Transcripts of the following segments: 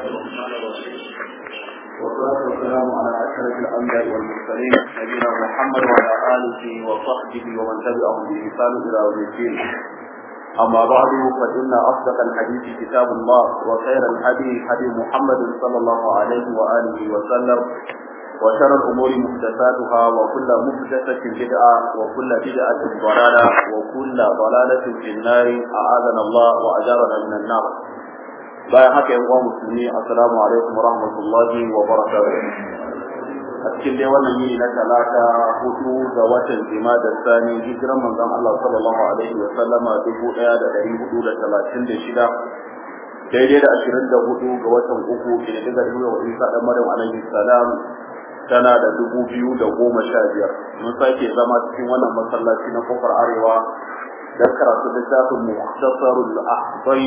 الرحمن الرحيم والصلاة والسلام على أشرف الأنبياء والمرسلين نبينا محمد وعلى آله وصحبه ومن تبعهم بإحسان إلى يوم الدين أما بعد فإن أصدق الحديث كتاب الله وخير الهدي هدي محمد صلى الله عليه وآله وسلم وشر الأمور محدثاتها وكل محدثة بدعة وكل بدعة ضلالة وكل ضلالة في النار أعاذنا الله وأجارنا من النار bayan haka yan uwa musulmi assalamu alaikum warahmatullahi wabarakatuh a cikin dai wannan yini na talata hudu ga watan da sani hijiran manzon Allah sallallahu alaihi wa sallama dubu daya da dari hudu da talatin da shida daidai da ashirin da hudu ga watan uku ke da daga wa isa dan maryam alaihi salam tana da dubu biyu da goma sha biyar mun sake zama cikin wannan masallaci na kofar arewa don karatu littafin muhtasarul ahbai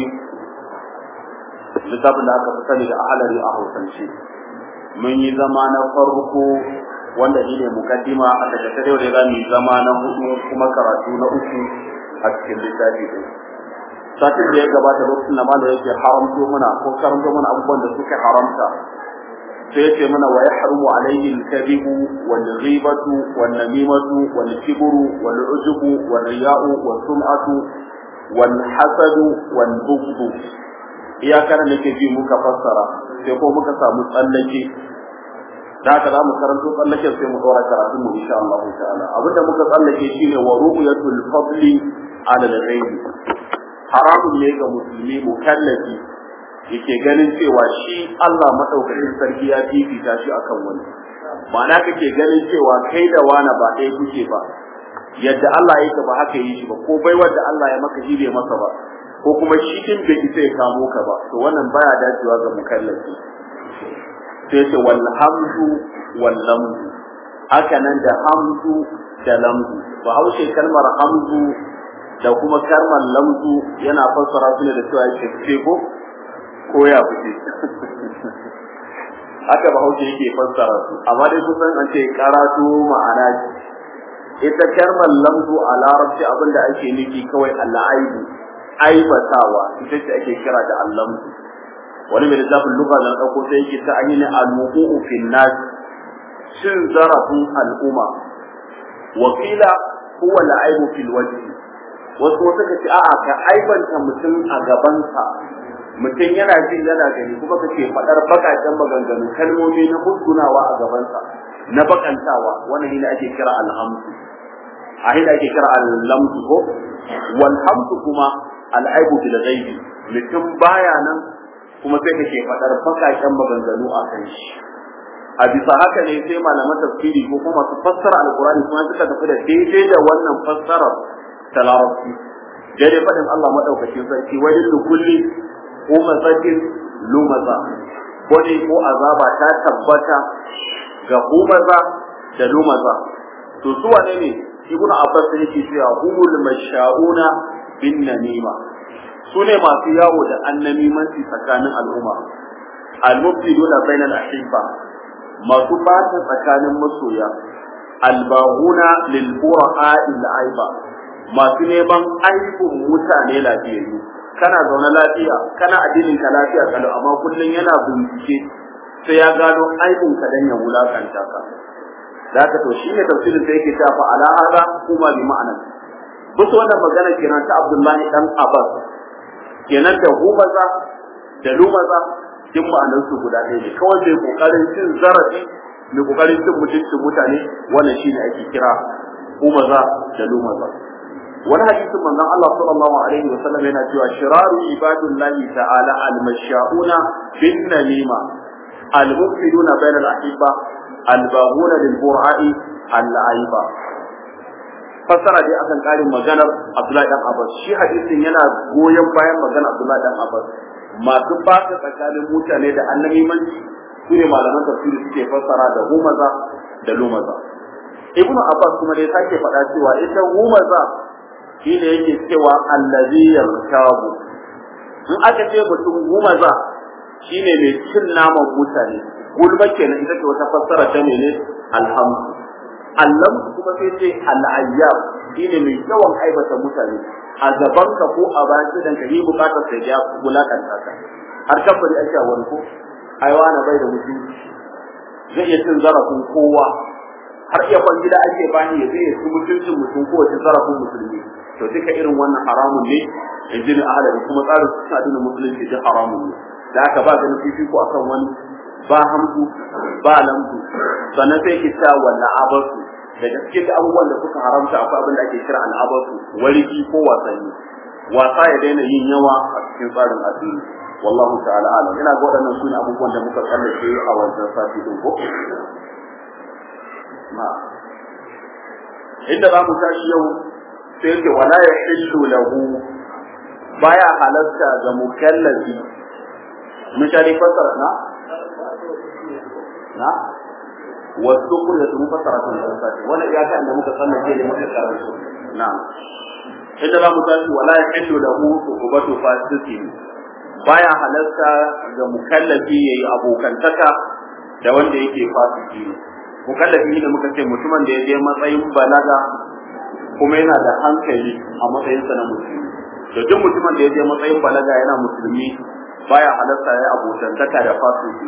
littafin da aka fi sani da ahalari a hausance mun yi zama na farko wanda shi ne mukaddima a daga ta yau da za mu yi zama na hudu kuma karatu na uku a cikin littafi ɗin satin da ya gabata lokacin da malam yake haramto mana ko karanto mana abubuwan da suka haramta sai yace mana wa yahrumu alayhi al-kadhibu wal ghibatu wan namimatu wal kibru wal ujubu wal riya'u was sum'atu wal hasadu wal bughdu iyakar da ke ji muka fassara sai ko muka samu tsallake da haka za mu karanto tsallaken sai mu dora karatun mu insha Allah ta'ala abinda muka tsallake shine wa ru'yatul fadli ala al-ghayb haramun ne ga musulmi mukallafi yake ganin cewa shi Allah madaukakin sarki ya fifita shi akan wani ma'ana kake ganin cewa kai da wani ba ɗaya kuke ba yadda Allah yake ba haka yi shi ba ko bai wanda Allah ya maka shi bai masa ba ko kuma shi din bai isa ya kamo ka ba to wannan baya dacewa ga mukallafi sai ce wal hamdu wal lamdu haka nan da hamdu da lamdu ba haushe kalmar hamdu da kuma kalmar lamdu yana fassara su ne da cewa yake fice ko ko ya fice haka ba haushe yake fassara su amma dai kusan an ce karatu ma'ana ita kalmar lamdu a larabci abinda ake nufi kawai al'aibu aibatawa ita ce ake kira da allamdu wani mai littafin lugha da ɗauko sai yake ta an yi ne al-wuqu'u fil nas cin zarafin al'umma wakila huwa al-aibu fil wajhi wasu wasu ka ce a'a ka aibanta mutum a gabansa mutum yana jin yana gani kuma kake faɗar baƙaƙen maganganu kalmomi na musgunawa a gabansa na bakantawa wannan ne ake kira alhamdu a hina ake kira allamdu ko walhamdu kuma al'aibu bil ghaibi mutum baya nan kuma sai kake fadar fakaken maganganu a kan shi a bisa haka ne sai malaman tafsiri ko kuma su fassara alqur'ani kuma suka tafi da daidai da wannan fassarar ta larabci daidai fadin Allah madaukakin sarki wa lil kulli umazatin lumaza wani ko azaba ta tabbata ga umaza da lumaza to su wane ne ibnu abbas yake cewa humul mashauna bin namima su ne masu yawo da annamimanci tsakanin al'umma al-mufsiduna bainal ahibba masu bata tsakanin masoya al-baghuna lil qura'a aiba masu neman aibun mutane lafiyayyu kana zaune lafiya kana addinin ka lafiya kalau amma kullun yana bincike sai ya gano aibun ka dan ya wulakanta ka da haka to shine tafsirin da yake cewa fa ala hada kuma bi ma'anan bisa wannan magana kenan ta Abdullahi dan Abbas kenan da humaza da lumaza duk ma'anar su guda ɗaya ne kawai mai kokarin cin zarafi mai kokarin cin mutuncin mutane wannan shine ake kira humaza da lumaza wani hadisin manzon Allah sallallahu alaihi wa sallam yana cewa shiraru ibadullahi ta'ala al-masha'una bin namima al-mufsiduna bainal ahibba al-baghuna lil qur'ani al-aiba fassara dai akan karin maganar Abdullahi dan Abbas shi hadisin yana goyon bayan maganar Abdullahi dan Abbas masu fasa tsakanin mutane da annabimanci su ne malaman tafsiri suke fassara da humaza da lumaza ibnu Abbas kuma dai sake faɗa cewa ita humaza shi ne yake cewa allazi yarkabu in aka ce mutum humaza shine mai cin naman mutane gulma kenan ita ce wata fassara ta mene alhamdu Allah kuma sai ce al'ayyab shine mai yawan aibata mutane a gaban ka ko a bayan idan ka yi bukatar sai ya wulakanta ka har kafari ake wani ko ai wani bai da mutunci zai iya cin zarafin kowa har iya kwan gida ake bani ya zai ci mutuncin mutum ko ya ci zarafin musulmi to duka irin wannan haramun ne in ji ahalari kuma tsarin su addinin musulunci duk haramun ne da aka ba ganin fifiko akan wani ba hamdu ba lamdu sannan sai ki ta wannan abasu daga cikin abubuwan da suka haramta akwai abin da ake kira al'abasu wariki ko wasanni wasa ya daina yin yawa a cikin tsarin addini wallahu ta'ala alam ina ga waɗannan su ne abubuwan da muka kallace a wancan sati din ko ma inda za mu tashi yau sai yake wala ya hillu lahu baya halarta ga mukallafi mun shari fasara na na wasu kun da mu fasara kan sati wannan ya ta inda muka sallace ne muka karanta na inda za mu tashi wala ya hillu lahu ubatu fasikin baya halarta ga mukallafi yayi abokantaka da wanda yake fasiki ne mukallafi ne muka ce mutumin da ya je matsayin balaga kuma yana da hankali a matsayinsa na musulmi to duk mutumin da ya je matsayin balaga yana musulmi baya halarta ya abokantaka da fasiki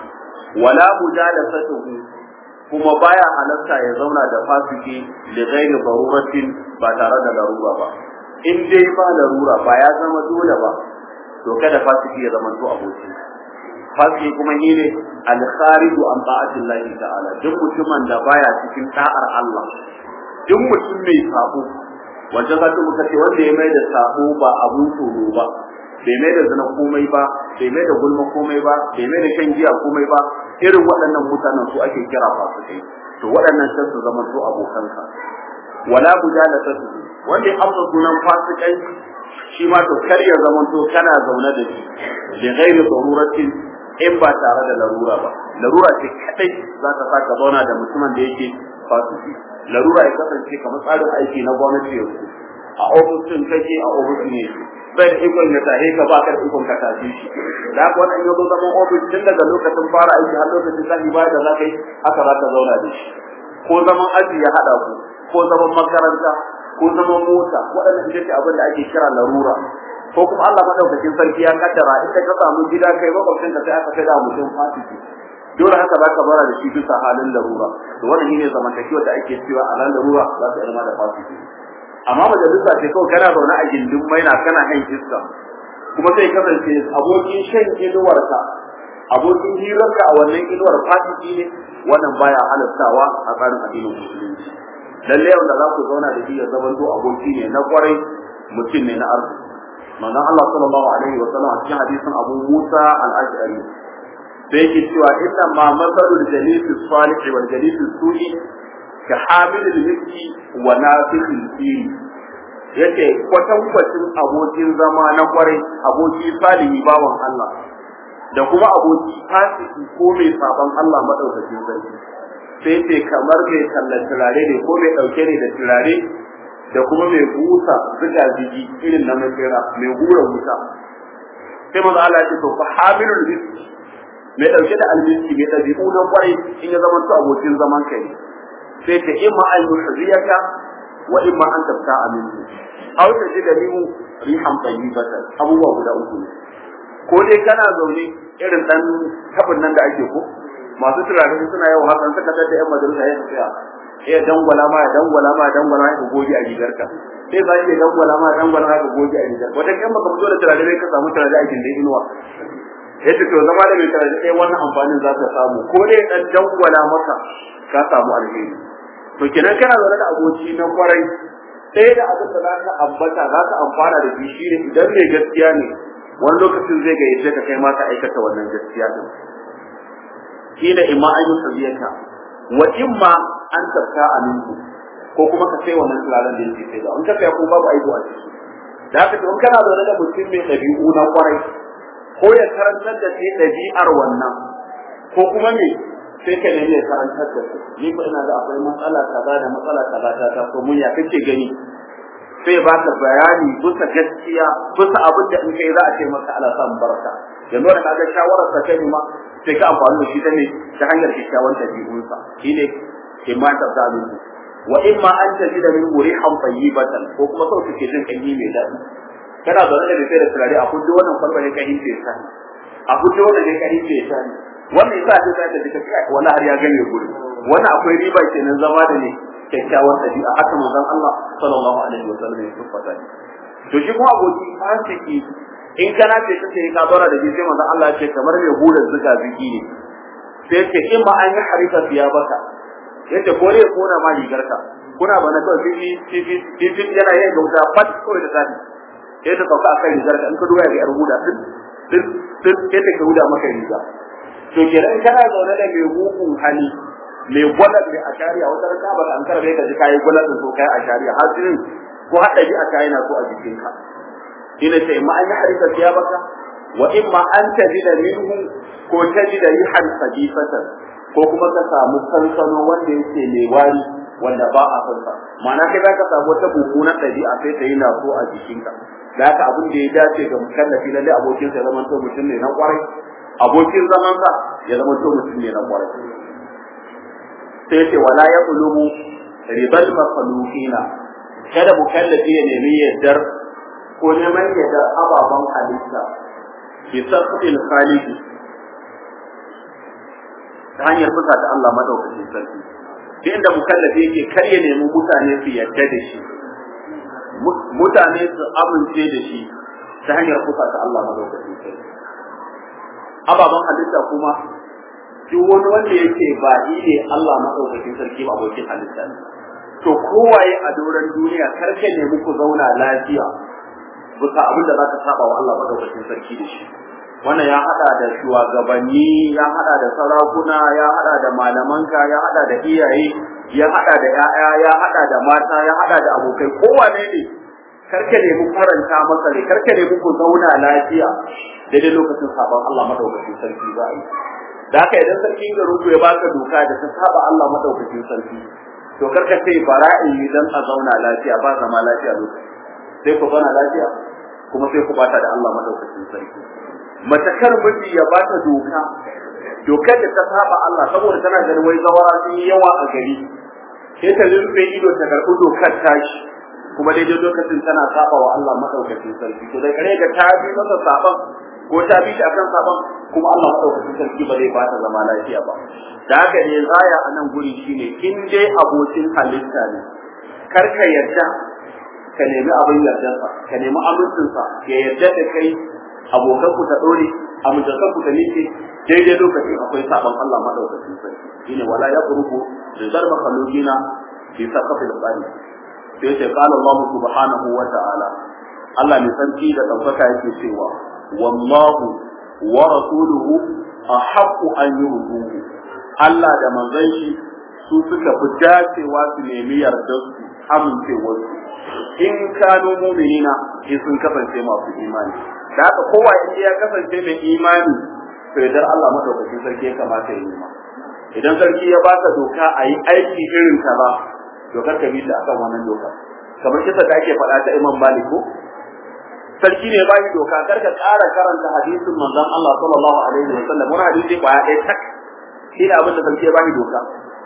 wala mujalasatuhu kuma baya halarta ya zauna da fasiki da ghairi daruratin ba tare da larura ba in dai ba larura ba ya zama dole ba to kada fasiki ya zama to aboki fasiki kuma shi ne al-khariju an ta'atillahi ta'ala duk mutumin da baya cikin da'ar Allah duk mutum mai sabo wanda za ta muka ce wanda ya mai da sabo ba abun tsoro ba bai mai da zina komai ba bai mai da gulma komai ba bai mai da shan giya komai ba irin waɗannan mutanen su ake kira fasikai to waɗannan sai su zama to abokanka wala mujalasatu wanda ya amsa sunan fasikai shi ma to kar ya zama to kana zaune da shi bi ghairi daruratin in ba tare da larura ba larura ce kadai za ta saka zauna da mutumin da yake fasiki larura ya kasance kamar tsarin aiki na gwamnati yanzu a ofisin kake a ofis ne bai da ikon ya tahe ka ba ka da ikon ka tafi shi da haka wannan yanzu zaman ofis tun daga lokacin fara aiki har lokacin tashi baya da za ka yi haka za ka zauna da shi ko zaman aji ya haɗa ku ko zaman makaranta ko zaman mota waɗannan ita ce abin da ake kira larura ko kuma Allah madaukakin sarki ya kaddara in ka samu gida kai makwabcin ka sai aka kai da mutum fasiki dole haka za ka bara da shi bisa halin larura to wannan shine zamantakewa da ake cewa a nan larura za su zama da fasiki amma majalisa ce kawai kana zaune a gindin maina kana han iska kuma sai kasance abokin shan inuwarka abokin hirarka a wannan inuwar fasiki ne wannan baya halastawa a tsarin addinin musulunci lalle wanda za ku zauna da shi ya zama to aboki ne na kwarai mutum ne na arziki manzon Allah sallallahu alaihi wa sallam a cikin hadisin Abu Musa al-Ash'ari sai yake cewa inna ma masalul jalis salih wal jalis su'i ka hamil al-miski wa nafiq al-fil yace kwatankwacin abokin zama na kwarai aboki salihi bawan Allah da kuma aboki fasiki ko mai saban Allah madaukakin sarki sai ce kamar mai tallan turare ne ko mai dauke ne da turare da kuma mai busa zuga jiki irin na makera mai hura wuta sai maza Allah ce to fa hamilul miski mai dauke da almiski mai dabi'u na kwarai in ya zama to abokin zaman kai sai ta imma an yuhriyaka wa imma an tabta aminu aw ta ji da limu rihan tayyibatan abubuwa guda uku ne ko dai kana zaune irin dan tabin nan da ake ko masu turare suna yau haka suka tada yan majalisa ya tsaya ya dangwala ma ya dangwala ma ya dangwala ma ya goge a rigarka sai za ya dangwala ma ya dangwala ma ya goge a rigarka wata kan baka fito da turare bai ka samu turare a gindin inuwa ya ce to zama da mai turare sai wannan amfanin za ka samu ko dai dan dangwala maka ka samu alheri to kenan kana zaune da aboki na kwarai sai da abin da za ka ambata za ka amfana da shi shi ne idan mai gaskiya ne wani lokacin zai gayyace ka kai ma ka aikata wannan gaskiya din shi da imma an yi sabiyarka wa imma an tafka aminku ko kuma ka sai wannan turaren da yake sai da in ka kai ko babu aibu a ciki da haka in kana zaune da mutum mai ɗabi'u na kwarai ko ya karantar da kai ɗabi'ar wannan ko kuma me sai ka nemi ya karantar da kai ni ko ina da akwai matsala kaza da matsala kaza ta ta ko mun ya kake gani sai ba ka bayani bisa gaskiya bisa abin da in kai za a ce maka ala samun barka yanzu da kaga shawarar ta kai ma sai ka amfani da shi ta ne ta hanyar kyakkyawan dabi'unsa shine imma ta zalu wa imma an tajida min murihan tayyibatan ko kuma sau kake jin kanyi mai daɗi kana zaune da sai da turare a kudu wannan kwalba ne kan hince sa a fito da ne kai ce ta ne wannan yasa sai ta tafi kai wani har ya gane guri wannan akwai riba kenan zama da ne kyakkyawar dabi'a haka manzon Allah sallallahu alaihi wa sallam ya tabbata ne to shi kuma aboki fasiki in kana ce ta sai ka dora da shi sai manzon Allah ya ce kamar mai hular zuga ziki ne sai ce in ma an yi harifa fiya baka yace ko ne kona ma rigarka kuna bana kawai fifi fifi fifi yana yin gauta fat kawai da sani sai ta sauka akan rigarka in ka duba ga yar huda din din din sai ta huda maka riga to kenan kana zaune da mai mugun hali mai gwalar mai ashariya wata rana ba ka an karbe ka ji kayi gwalar da so kai ashariya har jinin ko haɗari a kayi na so a jikinka ina ce ma an yi harika siya baka wa in ma an tajida minhu ko tajida rihan sadifatan ko kuma ka samu sansano wanda yake mai wari wanda ba a san sa ma'ana kai zaka samu wata mummunar ɗabi'a sai ta yi na so a jikinka da haka abin da ya dace ga mukallafi lalle abokin sa zaman to mutum ne na kwarai abokin zaman sa ya zama to mutum ne na kwarai sai ce wala ya qulubu ribal makhluqina kada mukallafi ya nemi yaddar ko neman yaddar ababan halitta bi sabbil khaliq ta hanyar fusa da Allah madaukakin sarki duk inda mukallafi yake kar ya nemi mutane su yadda da shi mutane su amince da shi ta hanyar fusa da Allah madaukakin sarki ababan halitta kuma duk wani wanda yake ba ne Allah madaukakin sarki ba abokin halitta ne to kowaye a doron duniya karke ne muku zauna lafiya bisa abin da zaka saba wa Allah madaukakin sarki da shi wannan ya hada da shugabanni ya hada da sarakuna ya hada da malamanka ya hada da iyaye ya hada da yaya ya hada da mata ya hada da abokai kowane ne karke ne mu faranta masa ne karke ne muku zauna lafiya daidai lokacin sabon Allah madaukakin sarki za a yi da haka idan sarki garin ku ya baka doka da ta saba Allah madaukakin sarki to karka ce bara'i dan a zauna lafiya ba zama lafiya lokaci sai ku zauna lafiya kuma sai ku bata da Allah madaukakin sarki matakar miji ya bata doka dokar da ta saba Allah saboda tana ganin wai zawara sun yi yawa a gari sai ta rufe ido ta karɓi dokar tashi kuma daidai lokacin tana saba wa Allah madaukakin sarki to dai kare ga ta bi masa saban ko ta bi shi akan saban kuma Allah madaukakin sarki ba zai ba ta zama lafiya ba da haka ne zaya a nan guri shine in dai abokin halitta ne kar ka yarda ka nemi abin yardarsa ka nemi amincinsa ya yarda da kai abokan ku ta dore amintakan ku ta nike daidai lokacin akwai saban Allah madaukakin sarki shine wala yaqrubu rizal makhluqina fi saqafil qali sai ce qala Allah subhanahu wa ta'ala Allah mai sarki da daukaka yake cewa wallahu wa rasuluhu ahaqqu an yurduhu Allah da manzon shi su suka fi dacewa su nemi yardar su amincewar su in kanu mu'minina in sun kasance masu imani da haka kowa in ya kasance mai imani to idan Allah madaukakin sarki ya kamata ya nema idan sarki ya baka doka a yi aiki irin ka ba dokar ka bi ta akan wannan doka kamar kisa da ake faɗa ta Imam Malik ko sarki ne ba shi doka kar ka ƙara karanta hadisin manzon Allah sallallahu alaihi wa sallam wani hadisi ba ya tak shi ne abin da sarki ya ba shi doka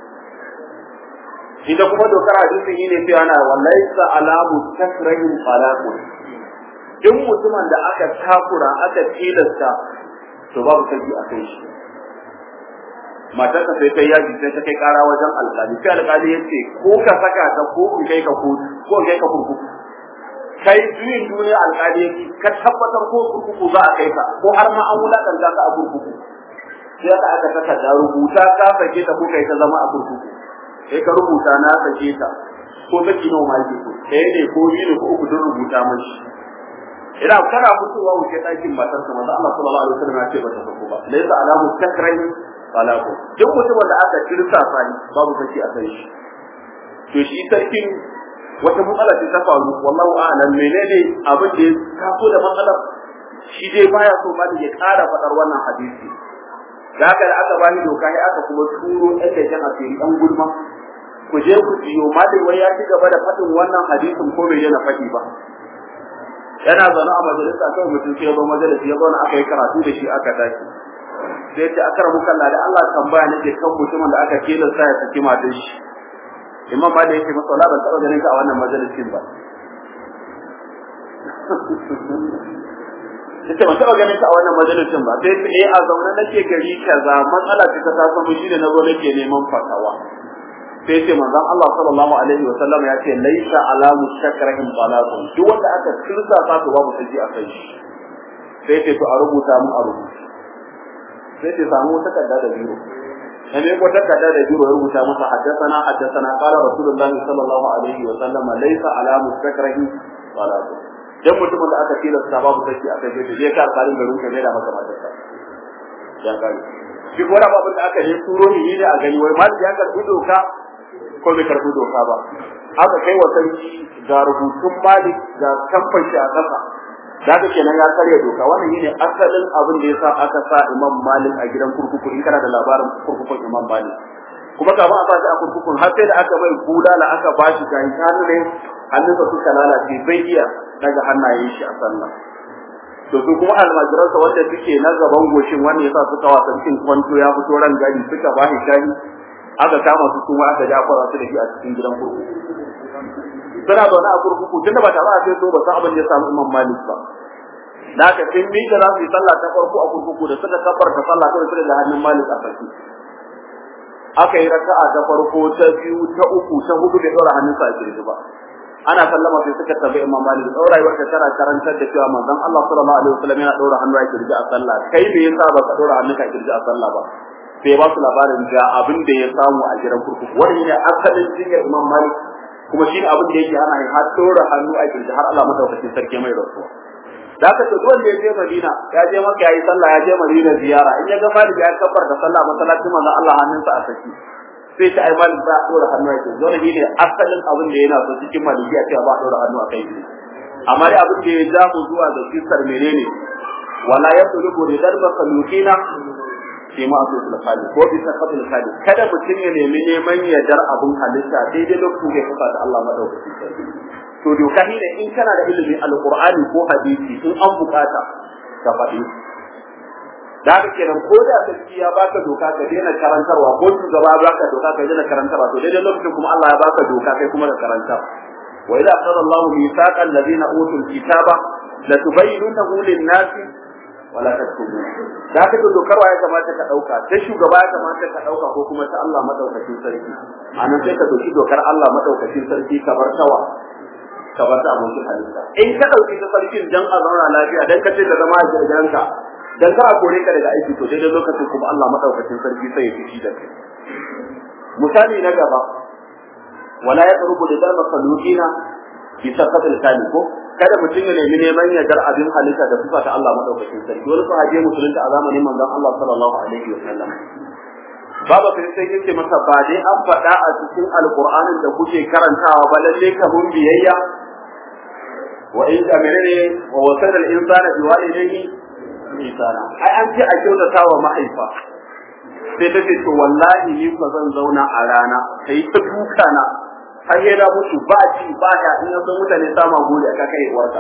ita kuma dokar hadisin shi ne cewa na wallahi sa alamu takrahin falaqun duk mutumin da aka takura aka tilasta to babu sarki a kai shi matarka sai ta yaji sai ta kai kara wajen alƙali sai alƙali ya ce ko ka saka ta ko in kai ka kotu ko in kai ka kurkuku kai juyin duniya alƙali ka tabbatar ko kurkuku za a kai ka ko har ma an wulaƙanta ka a kurkuku sai aka aka saka da rubuta ka sake ta ko kai ta zama a kurkuku sai ka rubuta na sake ta ko saki nawa ma yake so ɗaya ne ko biyu ne ko uku don rubuta mashi ina kana fitowa wuce ɗakin matar ka manzo Allah sallallahu alaihi wasallam ya ce ba ta sako ba laysa alamu takrahi falaku duk mutumin da aka kirsa sani babu saki a kai shi to shi sarkin wata matsala ce ta faru wallahu a'lam menene abin da ya taso da matsalar shi dai baya so ba ya ƙara faɗar wannan hadisi da haka da aka bani doka sai aka kuma turo ɗan leƙen asiri ɗan gulma ku je ku jiyo malai wai ya ci gaba da faɗin wannan hadisin ko bai daina faɗi ba yana zaune a majalisa kawai mutum sai ya zo majalisi ya zauna aka yi karatu da shi aka tashi sai ce akar muka Allah da Allah tambaya nake kan mutumin da aka tilasta ya saki matan shi imam ma da yake masa wala ban taɓa ganin ka a wannan majalisin ba yace ban taba ganin ka a wannan majalisin ba sai ce eh a zaune nake gari kaza matsala ce ta taso mu shine nazo nake neman fatawa sai ce manzon Allah sallallahu alaihi wa sallam ya ce laisa ala mustakrahin talaqun duk wanda aka kirsa sa to babu saji a kai sai ce to a rubuta mu a rubuta sai ce samu takarda da biro ne ko takarda da biro ya rubuta masa haddathana haddathana qala rasulullah sallallahu alaihi wa sallam laisa ala mustakrahin talaqun dan mutumin da aka tilasta babu saji a kai sai je ka alƙalin garin ka da maka matarsa ya kai shi ko da babu da aka yi turo ni ne a gani wai ma ya karbi doka ko bai karbi doka ba aka kai wa sarki ga rubutun malik ga kamfan shi a ƙasa daga kenan ya karya doka wannan shine asalin abin da yasa aka sa imam malik a gidan kurkuku in kana da labarin kurkukun imam malik kuma kafin a sa shi a kurkukun har sai da aka bai bulala aka bashi ga hannu ne hannunsa suka lalace bai iya daga hannayen shi a sallah to su kuma almajiransa wanda suke na gaban goshin wanda yasa suka wasa cikin kwanto ya fito ran gari suka bashi shayi aka kama su kuma aka ja fara su da shi a cikin gidan kurkuku suna zaune a kurkuku tunda ba tare a sai so ba san abin da ya samu imam malik ba da aka sun mi da za su yi sallah ta farko a kurkuku da suka kabbarta sallah kawai su da hannun malik a sarki aka yi raka'a ta farko ta biyu ta uku ta hudu bai ɗora hannunsa a kirji ba ana sallama sai suka tabi imam malik tsawon rayuwar ka tana karantar da cewa manzon Allah sallallahu alaihi wasallam yana ɗora hannu a kirji a sallah kai me yasa ba ka ɗora hannunka a kirji a sallah ba sai ba su labarin ga abin da ya samu a gidan kurkuku wani ne asalin jinyar imam malik kuma shi ne abin da yake ana har ɗora hannu a kirji har Allah madaukakin sarki mai rasuwa da aka ce wanda ya je Madina ya je maka yayi sallah ya je Madina ziyara in ya ga Malik ya kabbar da sallah masallacin manzon Allah hannunsa a saki sai ta ai Malik ba a dora hannu a kai dole ne asalin abin da yana so cikin malikiya cewa ba a dora hannu a kai amma dai abin da ya ja mu zuwa ga kisar menene wala yatlubu ridal makhluqina fi ma'asul khaliq ko bi sakatul khaliq kada mutum ya nemi neman yardar abin halitta daidai lokacin da ya fasa da Allah madaukakin sarki to doka shi ne in kana da ilimin alqur'ani ko hadisi in an bukata ka faɗi da haka kenan ko da sarki ya baka doka ka daina karantarwa ko shugaba ya baka doka ka daina karantarwa to daidai lokacin kuma Allah ya baka doka kai kuma da karantar wa idza qala Allahu mithaqa alladhina utul kitaba la tubayyinunahu lin-nasi wala taktubu da haka to dokar ya kamata ka dauka ta shugaba ya kamata ka dauka ko kuma ta Allah madaukakin sarki anan sai ka dauki dokar Allah madaukakin sarki ka bar tawa ka bar ta abokin halitta in ka dauki ta sarkin dan a zauna lafiya dan ka ce ka zama a gidanka dan ka kore ka daga aiki to daidai lokacin kuma Allah madaukakin sarki sai ya fishi da kai misali na gaba wala ya tsarubu da dalma salukina fi sakatul kali ko kada mutum ya nemi neman yardar abin halitta da sifa ta Allah madaukakin sarki wani sahabi musulunta a zamanin manzon Allah sallallahu alaihi wa sallam Baba sai sai yace masa ba dai an faɗa a cikin alqur'anin da kuke karantawa ba lalle ka mun biyayya wa in ka menene wa wasala al-insana bi walidayhi ihsana ai an ce a kyautata wa mahaifa sai ta ce to wallahi ni ba zan zauna a rana kai ta duka na har ya da mutu ba ci ba ya in ya san mutane sama gode aka kai uwarka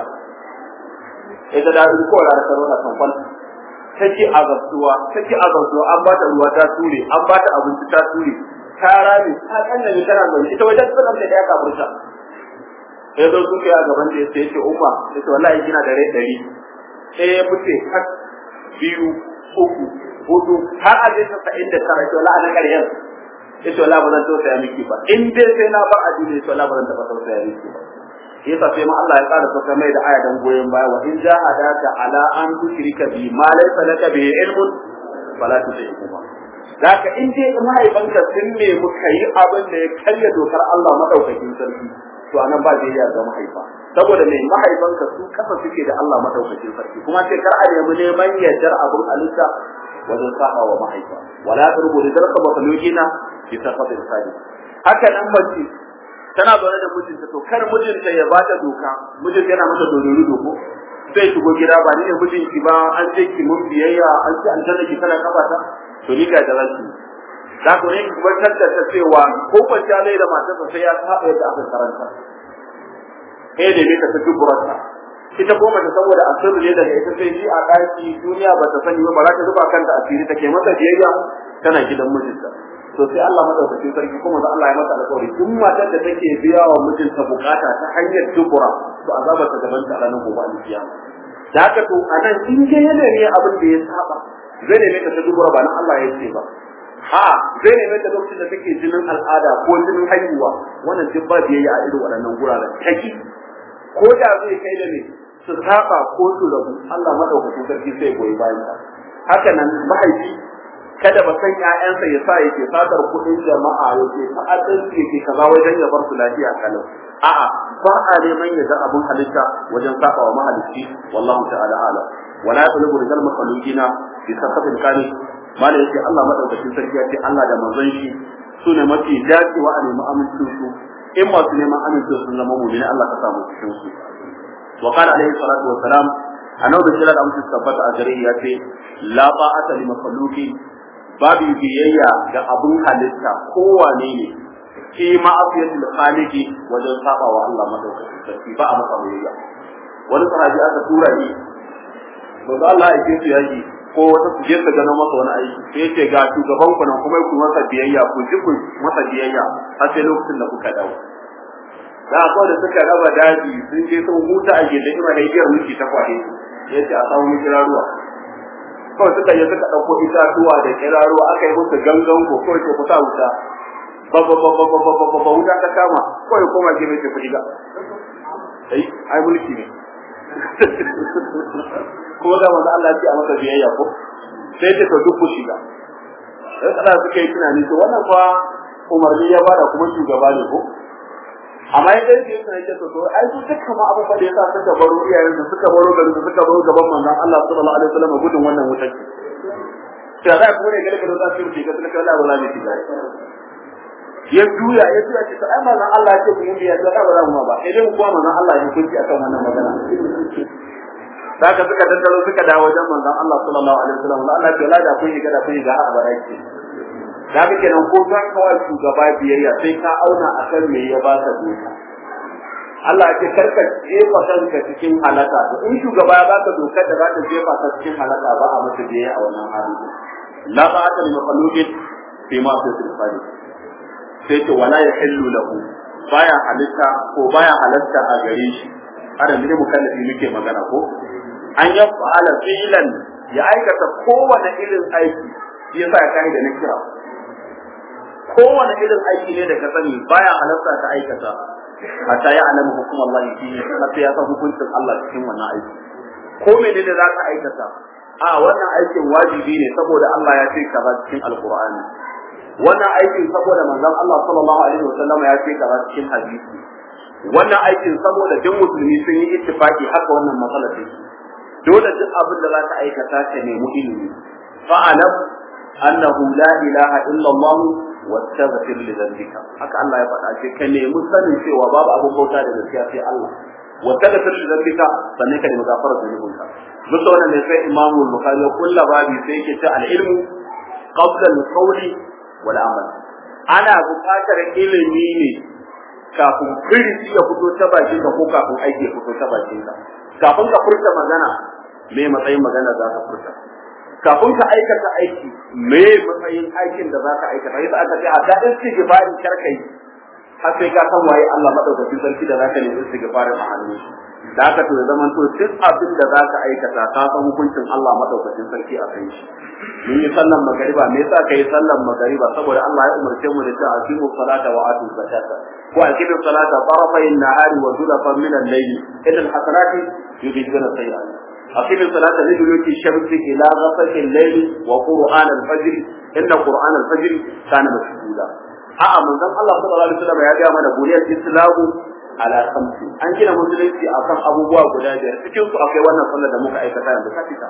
ita da ko da ta rona kan kwal take azabtuwa take azabtuwa an ba ta ruwa ta ture an ba ta abinci ta ture ta rami ta kanna ne tana zaune ita wajen tsanan da ya kafurta sai zo suka a gaban da sai ce umma sai ce wallahi kina da rai dari sai ya fice har biyu uku hudu har a jinsa sa'in da tara ce wallahi na ƙarshen yace wallahi ba zan tausaya miki ba in dai sai na bar addini yace wallahi ba zan taɓa tausaya miki ba yasa sai ma Allah ya ƙara sauka mai da aya dan goyen baya wa in jahadaka ala an tushrika bi ma laysa laka bi ilmun fala tushriku Daka in dai mahaifanka sun nemi ka yi abin da ya karya dokar Allah madaukakin sarki to anan ba zai ga mahaifa saboda mai mahaifanka su kasa suke da Allah madaukakin sarki kuma sai kar a nemi neman yardar abin halitta wajen sa'a wa mahaifa wala turbu da zarka makalokina bi safatin sadi haka nan mace tana zaune da mijinta to kar mijinta ya bata doka mijinta yana mata dodori doko sai shigo gida ba ni ne mijinki ba an ce ki mun biyayya an ce aljanna ki kana kafa ta to ni ga dalanki da ko ne ki bar da ta cewa ko kwanciya lai da matarsa sai ya saba yadda aka karanta eh da ne ka ta duburarta ita ko mace saboda asiri ne daga ita sai shi a daki duniya ba ta sani ba ba za ta zuba kanta asiri take masa biyayya tana gidan mijinta to sai Allah madaukakin sarki kuma da Allah ya mata alƙawari duk matar da take biya wa mijinta bukata ta hanyar dubura to azabar ta gaban ta ranar gobe alkiyama da haka to anan in ke yana ne abin da ya saba zai neme ka ta dubura ba nan Allah ya ce ba a zai neme ta lokacin da take jinin al'ada ko jinin haihuwa wannan duk ba biyayya a irin waɗannan guraren taki ko da zai kai da ne su saba ko su rabu Allah madaukakin sarki sai goyi bayan ka haka nan mahaifi kada ba san ƴaƴansa ya sa yake sadar kuɗin jama'a yake ta'addanci yake kaza wajen ya bar su lafiya kalau a'a ba a neman ya ga abun halitta wajen saba wa mahalicci wallahu ta'ala ala wala yaqulu rijal makhluqina bi safatin kani mala yake Allah madaukakin sarki ya ce Allah da manzon shi sune mafi dacewa a nemi amincin su in masu neman amincin sun zama mu'mini Allah ka samu cikin su wa qala alaihi salatu wa salam annabi da da amincin tabbata a gare ya ce la ba'ata li makhluqin babu biyayya ga abun halitta kowane ne fi ma'afiyatul khaliqi wajen saba wa Allah madaukakin sarki ba a masa biyayya wani sahabi aka tura shi manzo Allah ya ce yaki ko wata su je su gano masa wani aiki sai ya ce ga shugaban ku nan kuma ku masa biyayya ku ji ku masa biyayya har sai lokacin da kuka dawo da ko da suka raba daji sun je sun huta a gidan ima da igiyar miki ta kwaye ya ce a samu kiraruwa kawai suka je suka ɗauko itatuwa da kiraruwa aka yi musu gangan ko kawai ke kusa wuta ba ba ba ba ba ba ba ba wuta ta kama kawai koma gefe ce kuɗi ga ai ai mulki ne kuma ga manzo Allah ya ce a masa biyayya ko sai ce to duk ku shiga sai kada suka yi tunani to wannan fa umarni ya bada kuma shugaba ne ko amma ya dai sai sai to to ai su duka ma abin da yasa suka baro iyayen su suka baro garin su suka baro gaban manzon Allah sallallahu alaihi wasallam gudun wannan wutar sai za ku ne gare ka da su shiga suka Allah wala ne shiga ya juya ya juya ce to ai manzon Allah ya ce ku yi ya ta ba za mu ba idan kuma manzon Allah ya hukunci akan wannan magana Saka suka tattaro suka dawo wajen manzon Allah sallallahu alaihi wasallam Allah ya ce la da kun yi gada kun yi ga a baraki da haka kenan ko za ka wa shugaba biyayya sai ka auna akan me ya ba ka doka Allah ya ce karka jefa kanka cikin halaka to in shugaba ya baka dokar da za ta jefa ka cikin halaka ba a masa biyayya a wannan hali la ba'ata li makhluqin fi ma fi sifati sai ce wala yahillu lahu baya halitta ko baya halatta a gare shi ana ne mukallafi muke magana ko an ya fa'ala filan ya aikata kowane irin aiki shi yasa ya kai da na kira kowane irin aiki ne da ka sani baya halarta ka aikata hatta ya alamu hukum Allah fihi hatta ya san hukuncin Allah cikin wannan aiki ko menene za ka aikata a wannan aikin wajibi ne saboda Allah ya ce kaza cikin alqur'ani wannan aikin saboda manzon Allah sallallahu alaihi wasallam ya ce kaza cikin hadisi wannan aikin saboda duk musulmi sun yi ittifaki haka wannan matsalar take dole duk abin da za ka aikata ka nemi ilimi fa'alam annahu la ilaha illa Allah wastaghfir li dhanbika haka Allah ya faɗa ce ka nemi sanin cewa babu abin bauta da gaskiya sai Allah wastaghfir li dhanbika sannan ka nemi gafarar zunubinka duk da wannan ne sai Imam Bukhari ya kulla babi sai yake ta al-ilmu qabla al-qawli wal amal ana buƙatar ilimi ne kafin firisi ya fito ta bakin ka ko kafin aiki ya fito ta bakin ka kafin ka furta magana me matsayin magana za ka furta kafin ka aikata aiki me matsayin aikin da za ka aikata yasa aka ce a da istighfari karkai har sai ka san waye Allah madaukakin sarki da zaka nemi istighfari a hannun shi da haka to zaman to duk abin da za ka aikata ka san hukuncin Allah madaukakin sarki a kan shi mun yi sallan magariba me yasa kai sallan magariba saboda Allah ya umarce mu da ta aqimu salata wa atu zakata ko aqimu salata tarafay an-nahari wa zulafan min al-layl inna al-hasanati yudhibuna sayyi'at أقيم الصلاة لدلوك الشمس إلى غسق الليل وقرآن الفجر إن قرآن الفجر كان مشهودا a'a manzon Allah sallallahu alaihi wasallam ya ga mana buniyar islamu ala khamsi an gina musulunci akan abubuwa guda biyar cikin su akwai wannan sallar da muka aikata yanzu ka fita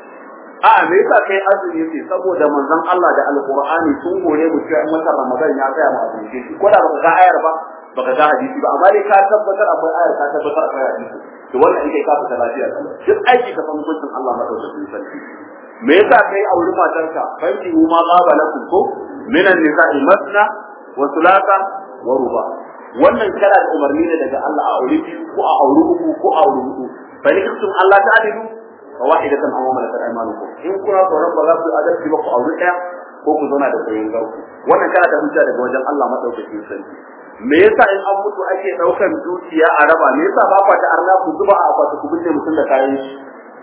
a'a me yasa kai azumi sai saboda manzon Allah da alqur'ani sun gore mu cewa in watan ramadan ya tsaya mu azumi shi ko da baka ga ayar ba baka ga hadisi ba amma dai ka tabbatar akwai ayar ka tabbatar akwai hadisi to wannan in kai ka fita lafiya duk aiki ka san hukuncin Allah madaukakin sarki me yasa kai auri matarka fanki ma qaba lakum ko minan nisa'i masna wa thulatha wa ruba wannan kana da umarni ne daga Allah a aure ko a aure uku ko a aure hudu fa in kuntum Allah ta'dilu fa wahidatan aw malakat aymanukum in kuna tsoron ba za ku adalci ba ku aure daya ko ku zauna da koyon garku wannan kana da hujja daga wajen Allah madaukakin sarki me yasa in an mutu ake daukan dukiya a raba me yasa ba kwa ta arna ku zuba a akwati ku binne mutum da kayan shi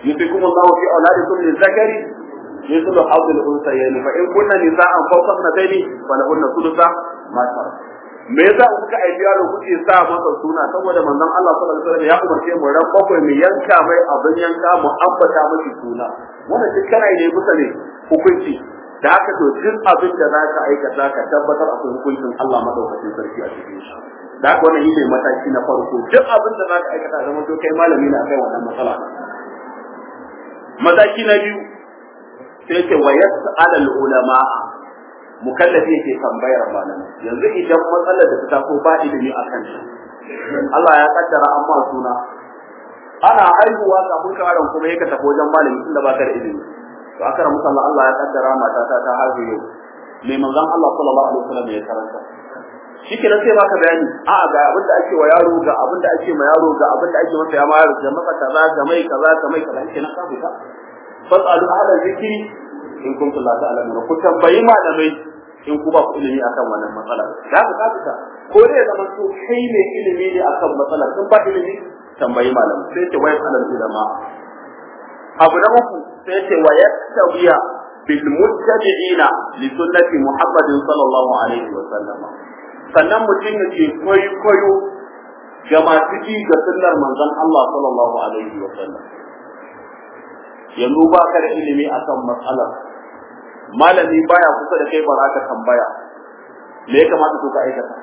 yufikum Allahu fi auladikum lizakari mithlu hawd al-unsayayn fa in kunna nisa'an fawqa ithnatayn falahunna thulutha ma tarak me yasa kuka aiki yaro kuke sa masa suna saboda manzon Allah sallallahu alaihi wasallam ya umarce mu ran bakwai mu yanka mai abin yanka mu ambata masa suna wannan duk kana ne kusa ne hukunci da haka to duk abin da za ka aikata ka tabbatar akwai hukuncin Allah madaukakin sarki a cikin shi da haka wannan shine mataki na farko duk abin da za ka aikata zama to kai malami ne akai wannan matsala mataki na biyu sai ce wa yas'al ulama mukallafi yake tambayar malami yanzu idan matsalar da ta taso ba ilimi akan shi Allah ya kaddara amma suna ana haihuwa kafin karan kuma yake tafi wajen malami tunda ba ka da ilimi to aka ramu Allah Allah ya kaddara mata ta ta haihu yau mai manzon Allah sallallahu alaihi wasallam ya karanta shi kenan sai baka bayani a ga abin da ake wa yaro ga abin da ake ma yaro ga abin da ake masa ya ma yaro ga masa kaza ga mai kaza ga mai kaza kenan ka fita fasalu ahla zikri in kuntum la ta'lamun ku tambayi malamai in ku ba ku ilimi akan wannan matsalar za ka ka fita ko dai zaman to kai ne ilimi ne akan matsalar in ba ilimi tambayi malamai sai ce wayar alal ulama abu na uku sai ce wa yastawiya bil muttabi'ina li sunnati muhammadin sallallahu alaihi wa sallam sannan mutum ya ce kwaikwayo ga masu ji ga sunnar manzon Allah sallallahu alaihi wa sallam yanzu ba ka da ilimi akan matsalar malami baya kusa da kai ba za ka tambaya me ya kamata ko ka aikata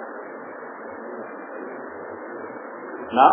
na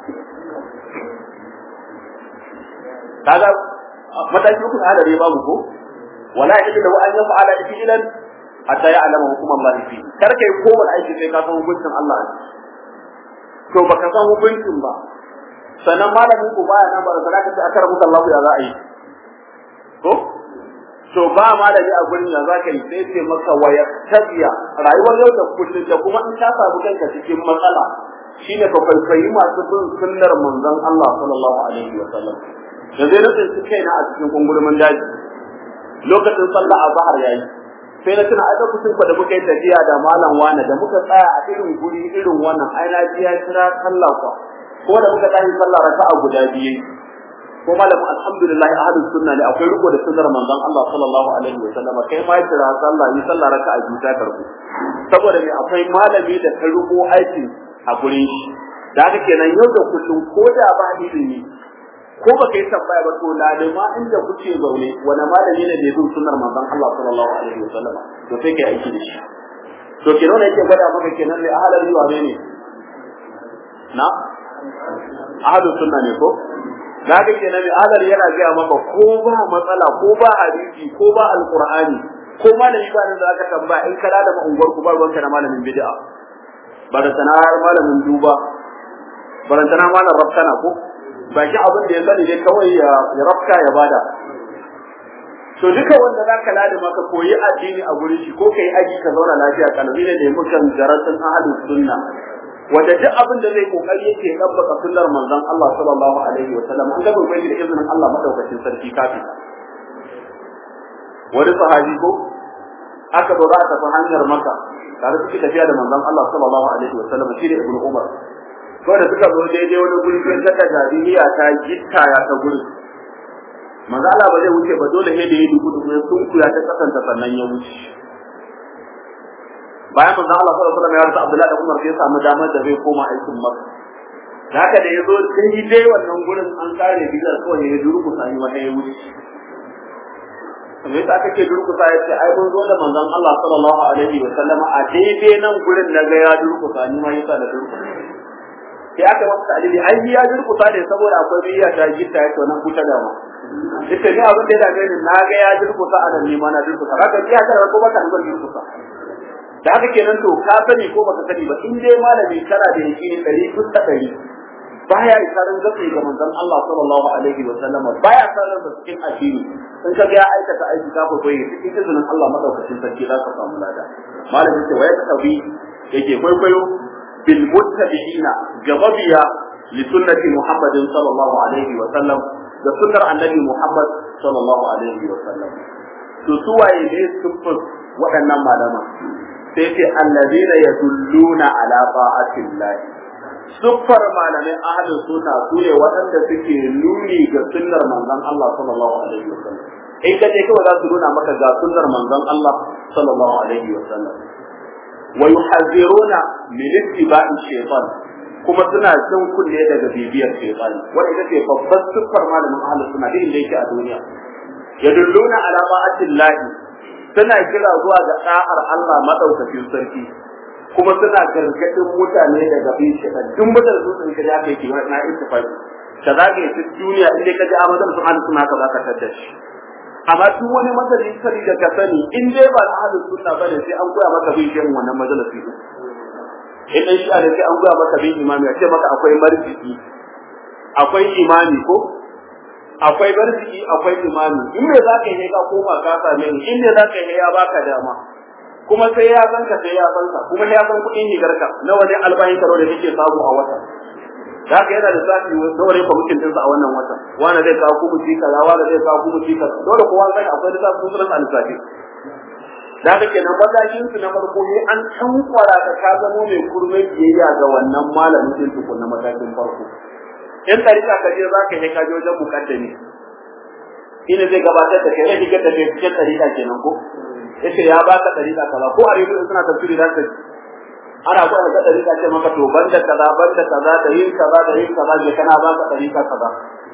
kaga mataki uku na da babu ko wala yake da wa'an yafa ala fi'lan hatta ya alama hukum Allah fi kar kai kowane aiki sai ka san hukuncin Allah to baka san hukuncin ba sannan malamin ku baya nan ba da zaka ce akara muka Allah ya za a yi ko to ba malami a gurin da zaka yi sai ce maka waya tabiya rayuwar yau da kullum da kuma in ka samu kanka cikin matsala shine ka kwaikwayi masu bin sunnar manzon Allah sallallahu alaihi wa sallam da zai nutsin su kaina a cikin kungurumin daji lokacin sallah azhar yayi sai na tuna a lokacin da muka yi tafiya da malam wani da muka tsaya a irin guri irin wannan ai na ji ya kira sallah kwa ko da muka tashi sallah raka'a guda biyu ko malamin alhamdulillah ahlus sunna ne akwai riko da sunnar manzon Allah sallallahu alaihi wa sallam kai ma kira sallah ni sallah raka'a biyu ta karbu saboda me akwai malami da ta riko aikin a gurin shi da haka kenan yau da kullum ko da ba ilimi ko ba kai tambaya ba to lalima inda kuke zaune wani malami ne da bin sunnar manzon Allah sallallahu alaihi wa sallam to sai kai aiki da shi to kenan yake gwada maka kenan ne ahlul riwa ne na ahlus sunna ne ko kaga kenan mai adal yana gaya maka ko ba matsala ko ba hadisi ko ba alqur'ani ko malami ba da aka tambaya in kana da unguwar ku ba ruwanka da malamin bid'a barantana malamin duba barantana malam rafkana ko ba shi abin da ya sani dai kawai ya rafka ya bada to duka wanda za ka lada maka koyi addini a gurin shi ko kai aji ka zauna lafiya kalbi ne da mukan garatun ahadus sunna wanda duk abin da zai kokari yake dabbaka sunnar manzon Allah sallallahu alaihi wa sallam an ga bai da izinin Allah madaukakin sarki kafi wani sahabi ko aka zo za ta fi hanyar maka tare suke tafiya da manzon Allah sallallahu alaihi wa sallam shi ne ibn Umar ko da suka zo daidai wani guri sai ta jahiliya ta gitta ya ta guri manzo Allah ba zai wuce ba dole sai da ya dubu dubu ya sunkuya ta kasanta sannan ya wuce bayan manzo Allah sallallahu alaihi wasallam ya rasa Abdullahi da Umar sai samu damar da zai koma aikin Makka da haka da yazo sai dai wannan gurin an kare bizar kawai ya durku sai wata ya wuce me yasa kake durku sai yace ai mun zo da manzon Allah sallallahu alaihi wasallam a daidai nan gurin naga ya durku sai ni ma yasa da durku sai aka masa dalili ai ya durku sai saboda akwai biya ta gitta ya to nan kuta da mu ita ne abin da ya dame ni naga ya durku sa a nan ni ma na durku sa haka biya ta ko baka da durku sa da haka kenan to ka sani ko baka sani ba in dai malami kana da yakini ɗari kusa ɗari baya isarin gaske ga manzon Allah sallallahu alaihi wa sallam baya sanar da cikin addini in ka ga ya aikata aiki ka koyi cikin izinin Allah madaukakin sarki za ka samu lada malamin ce waya tabi yake kwaikwayo bil muttabi'ina gababiya li sunnati Muhammadin sallallahu alaihi wa sallam da sunnar annabi Muhammad sallallahu alaihi wa sallam to suwaye ne sun waɗannan malaman sai ce allazina yadulluna ala ta'atillah siffar malamai ahlus sunna su ne waɗanda suke nuni ga sunnar manzon Allah sallallahu alaihi wasallam in ka je kawai za su nuna maka ga sunnar manzon Allah sallallahu alaihi wasallam wa yuhaziruna min ittiba'i shaytan kuma suna jin kunne daga bibiyar shaytan wanda ita ce babbar siffar malamin ahlus sunna din da yake a duniya yadulluna ala ma'atillahi suna kira zuwa ga da'ar Allah madaukakin sarki kuma suna gargadin mutane daga bin shaytan duk mutane su sun kira kai kiwa na ittifaqi ka zage su duniya inda ka ji amadan su ahlus sunna ka zaka tadda shi amma duk wani madalin sani da ka sani in dai ba ahlus sunna bane sai an koya maka bin shirin wannan majalisi in dai shi da sai an koya maka bin imami a ce maka akwai marjiki akwai imami ko akwai marjiki akwai imami in me za ka yi ka koma ka same ni in me za ka yi ya baka dama kuma sai ya san ka sai ya san ka kuma ya san kuɗin higarka na wani albahin karo da kake samu a wata da haka yana da zafi dole fa mutum dinsa a wannan watan wani zai kawo kuma ci kaza wani zai kawo kuma ci kaza dole kowa sai akwai da zafi sunan alisafi da haka kenan matakin su na farko ne an tankwara ka ka zamo mai kurmai biyayya ga wannan malamin din tukun na matakin farko in tarika ka je za ka yi ka je wajen mukaddami ina zai gabatar da kai ne diga da kai cikin tarika kenan ko yace ya baka tarika kaza ko a rediyo suna tafsiri da ka ana ko da dariƙa ce maka to banda kaza banda kaza da yin kaza da yin kaza je kana ba ka dariƙa kaza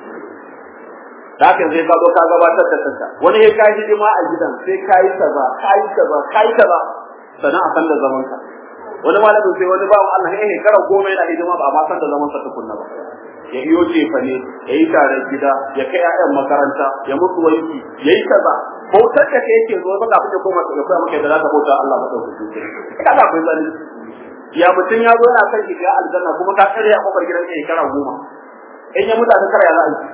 da haka sai ka zo ka gabatar da kanka wani ya kai hidima a gidan sai kai kaza kai kaza kai kaza sannan a san da zaman ka wani malamin sai wani bawan Allah ya yi kara goma yana hidima ba a ma san da zaman sa tukunna ba ya iyo jefa ne ya yi taron gida ya kai 'ya'yan makaranta ya musu wanki ya yi kaza bautar da kai yake zo ba kafin ya koma ya koya maka da za ka bauta Allah madaukakin sarki kaga akwai zalunci ya mutum ya zo yana kan shiga aljanna kuma ka kare a kofar gidan kai shekara goma in ya mutu a shekara ya za a yi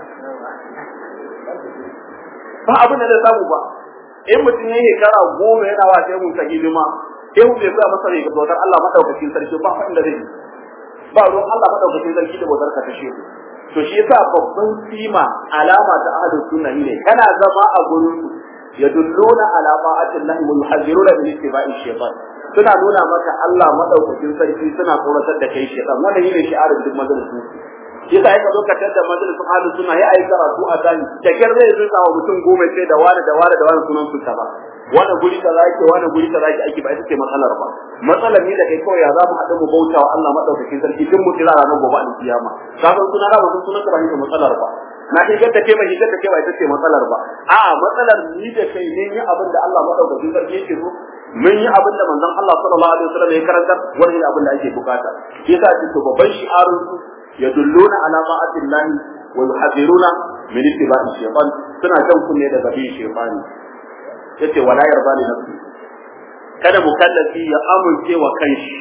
ba abin da zai samu ba in mutum ya yi shekara goma yana wa sai mun ta hidima sai mu bai sa masa ne ga bautar Allah madaukakin sarki ba fa inda zai yi ba ruwan Allah madaukakin sarki da bautar ka ta shehu to shi yasa babban sima alama ta ahlus sunna ne kana zama a gurin yadulluna ala ma'atillahi wa yuhadziruna min ittiba'i shaytan suna nuna maka Allah madaukakin sarki suna tsoratar da kai shedan wannan yine shi'arin duk majalisu yasa yaka zo ka tada majalisun ahlus sunna ya ayi karatu a dani da kyar zai zuwa wa mutum goma sai da wani da wani da wani sunan su ba wani guri kaza yake wani guri kaza yake ake ba ita ce matsalar ba matsalar ni da kai kawai ya za mu haɗu mu bauta wa Allah madaukakin sarki duk mu kira ranar gobe alkiyama ka san suna ba sun sunan ka ba ita matsalar ba na kai gadda kai ba shi gadda kai ba ita ce matsalar ba a'a matsalar ni da kai ne yi abin da Allah madaukakin sarki yake so mun yi abin da manzon Allah sallallahu alaihi wasallam ya karanta wannan abin da ake bukata shi yasa ce to babban shi'arun su yadulluna ala ma'atillahi wa yuhadhiruna min ittiba'i shaytan suna kan kunne daga bin shaytani yace wala yarda li nafsi kada mukallafi ya amince wa kanshi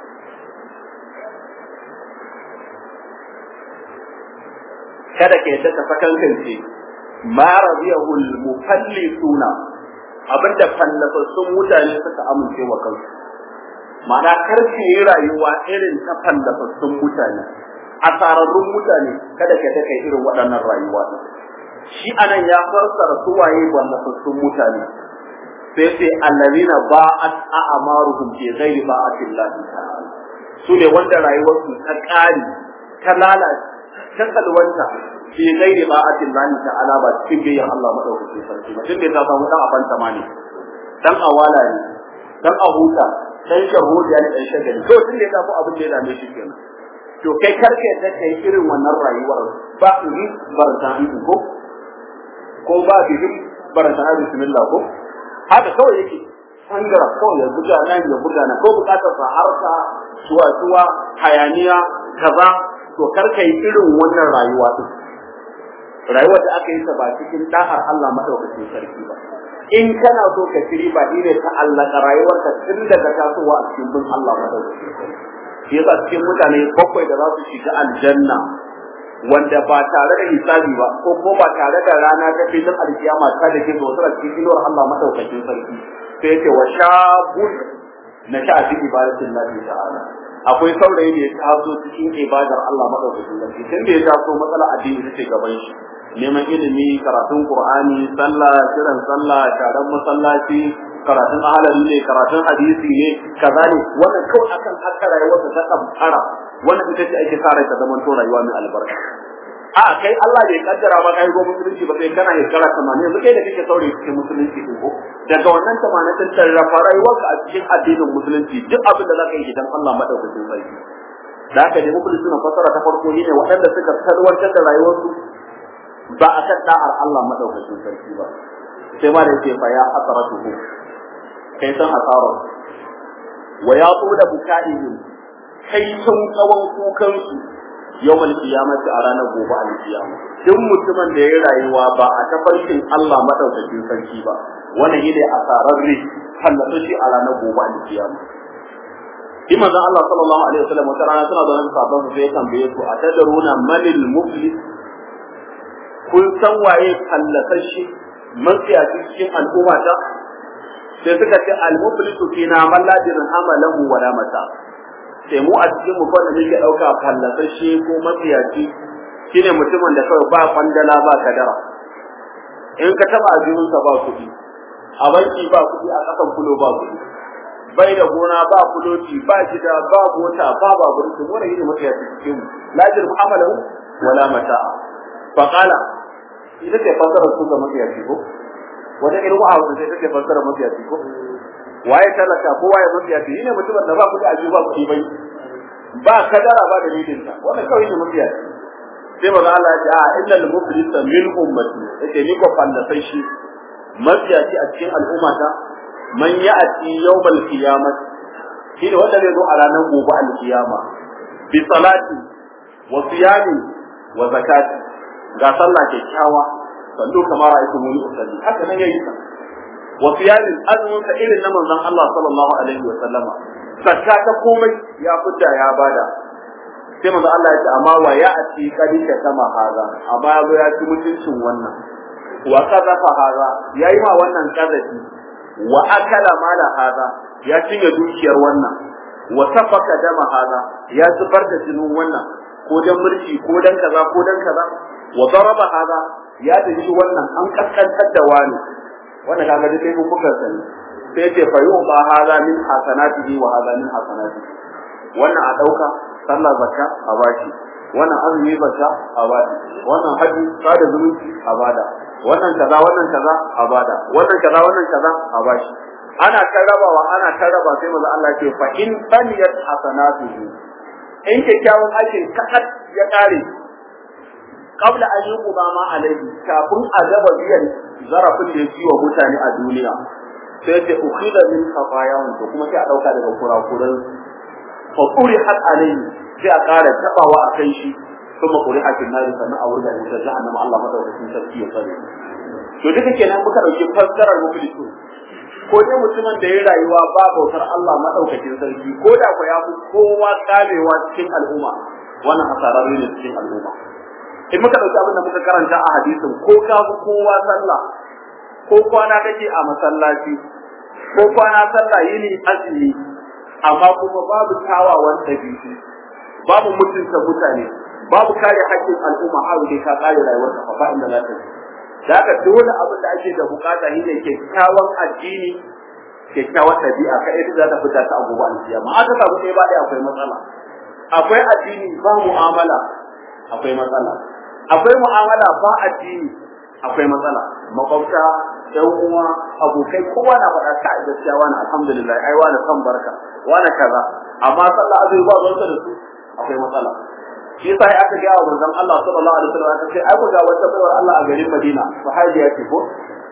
kada ke ta sakankance ma radiyahu al-mufallisuna abinda fallasassun mutane suka amince wa kansu ma'ana karfe yi rayuwa irin ta fallasassun mutane asararrun mutane kada ka ta kai irin waɗannan rayuwa shi anan ya fassara suwaye fallasassun mutane sai sai allazina ba'at a'maruhum bi ghairi ba'atillah ta'ala su ne wanda rayuwarsu ta ƙari ta lalace ta salwanta fi ghairi ba'atin Allah ta'ala ba cikin biyan Allah madaukakin sarki ba tun da ta samu dan afan tamani dan awala ne dan ahuta dan shahudiya ne dan shagali to tun da ya samu abin da ya dame shi kenan to kai karke da kai irin wannan rayuwar ba ni barta ko ko ba bihim barta bismillah ko haka kawai yake sangara kawai ya buga nan ya buga nan ko bukatar sa harka tuwa tuwa hayaniya kaza to karka yi irin wannan rayuwa din rayuwar da aka yi ta ba cikin da'ar Allah madaukakin sarki ba in kana so ka shiri ba ne ta Allah ka rayuwar ka tun daga tasowa a cikin bin Allah madaukakin sarki shi yasa cikin mutane bakwai da za su shiga aljanna wanda ba tare da hisabi ba ko ko ba tare da rana ta filin alkiyama ta da ke zo suna cikin inuwar Allah madaukakin sarki sai yake wa shabun na sha fi ibadatin Allah ta'ala akwai saurayi da ya taso cikin ibadar Allah madaukakin sarki tun da ya taso matsala addini ta ce gaban shi neman ilimi karatun qur'ani sallah kiran sallah taron masallaci karatun ahalari ne karatun hadisi ne kaza ne wannan kawai akan haka rayuwar ta kamfara wannan ita ce ake sa rai ta zaman to rayuwa mai albarka a kai Allah bai kaddara ba kai go musulunci ba sai kana shekara 80 yanzu kai da kake saurayi cikin musulunci din ko daga wannan 80 din tarrafa rayuwarka a cikin addinin musulunci duk abin da zaka yi idan Allah madaukakin sarki da haka ne muku suna fasara ta farko ne waɗanda suka sarwantar da rayuwarsu ba a kan da'ar Allah madaukakin sarki ba sai ma da yake fa ya hasaratuhu kai san hasarar wa ya tula bukaihim kai sun tsawon kukan su yawmal qiyamati a ranar gobe al-qiyama duk mutumin da ya rayuwa ba a tafarkin Allah madaukakin sarki ba wannan ne asararre hallata shi a ranar gobe al-qiyama shi manzon Allah sallallahu alaihi wasallam wata rana suna zaune sabon su sai tambaye su a tadaruna manil muflis kun san waye fallasashi matsiyaci cikin al'umma ta sai suka ce al-muflisu fina man la dirhama lahu wa la mata sai mu a cikin mu fa da muke dauka fallasashe ko matsiyaci shine mutumin da kawai ba kwandala ba kadara in ka taba ajiyunsa ba kuɗi a banki ba kuɗi a ƙasan kulo ba kuɗi bai da gona ba kuloti ba gida ba mota ba babur to wannan yake mata ya cikin mu lajir mu'amalahu wala mata'a fa qala ita ce fasara su ga mafiyaci ko wata irin wa'a wanda sai take fasara mafiyaci ko waye talaka ko waye mafiyaci ne mutumin da ba kudi a ba kudi bai ba kadara ba dalilin ta wannan kawai ne mafiyaci sai maza Allah ya ce a innal muflisa min ummati yace ni ko fallasai shi mafiyaci a cikin al'ummata man ya'ti yawmal qiyamah shi ne wanda zai zo a ranar gobe al-qiyama bi salati wa siyami wa zakati ga sallah kyakkyawa sallu kamar ra'aytu muni usalli haka nan yayi sa wa siyami azumin ka irin na manzon Allah sallallahu alaihi wa sallama zakka ta komai ya fita ya bada sai manzon Allah ya ce amma wa ya'ti kadika kama haza amma ya zo ya ci mutuncin wannan wa kaza fa haza yayi ma wannan kazafi wa akala mala hada ya cinye dukiyar wannan wa safaka dama hada ya zubar da jinin wannan ko dan murci ko dan kaza ko dan kaza wa daraba hada ya dace wannan an kaskantar da wani wannan kaga dai mun kuka sani sai ce fa yuba hada min hasanatihi wa hada min hasanatihi wannan a dauka sallah zakka a bashi wannan azumi zakka a bada wannan haji sada zumunci a bada wannan kaza wannan kaza a bada wannan kaza wannan kaza a bashi ana karrabawa ana karraba sai maza Allah ce fa in baniyat hasanatuhu in kyakkyawan aikin kakat ya kare qabla an yuqda ma alaihi kafin a gaba biyan zarafin da yake wa mutane a duniya sai ce ukhida min khatayahum to kuma sai a dauka daga kurakuran fa qurihat alaihi sai a kara tabawa akan shi kuma qurihat fil nar sannan a wurga wutar jahannama Allah madaukakin sarki ya tsare to duka kenan muka dauki fassarar muflisu ko dai mutumin da ya rayuwa ba bautar Allah madaukakin sarki ko da ko ya fi kowa kamewa cikin al'umma wannan hasararre ne cikin al'umma in muka dauki abin da muka karanta a hadisin ko ka fi kowa sallah ko kwana kake a masallaci ko kwana sallah yini azumi amma kuma babu tawawan dabi'u babu mutunta mutane babu kare haƙƙin al'umma a wuce ka kare rayuwar ka ba inda za ta yi da haka dole abin da ake da bukata shine kyakkyawan addini kyakkyawan ɗabi'a ka ita za ta fita ta abubuwa alkiyama aka samu sai ba dai akwai matsala akwai addini ba mu'amala akwai matsala akwai mu'amala ba addini akwai matsala makwabta yan uwa abokai kowa na faɗa ka a gaskiya wani alhamdulillah ai wani san barka wani kaza amma sallah azumi ba zuwa da su akwai matsala shi yasa aka ga wa manzon Allah sallallahu alaihi wasallam aka ce ai ku ga wata baiwar Allah a garin Madina sahabiya ce ko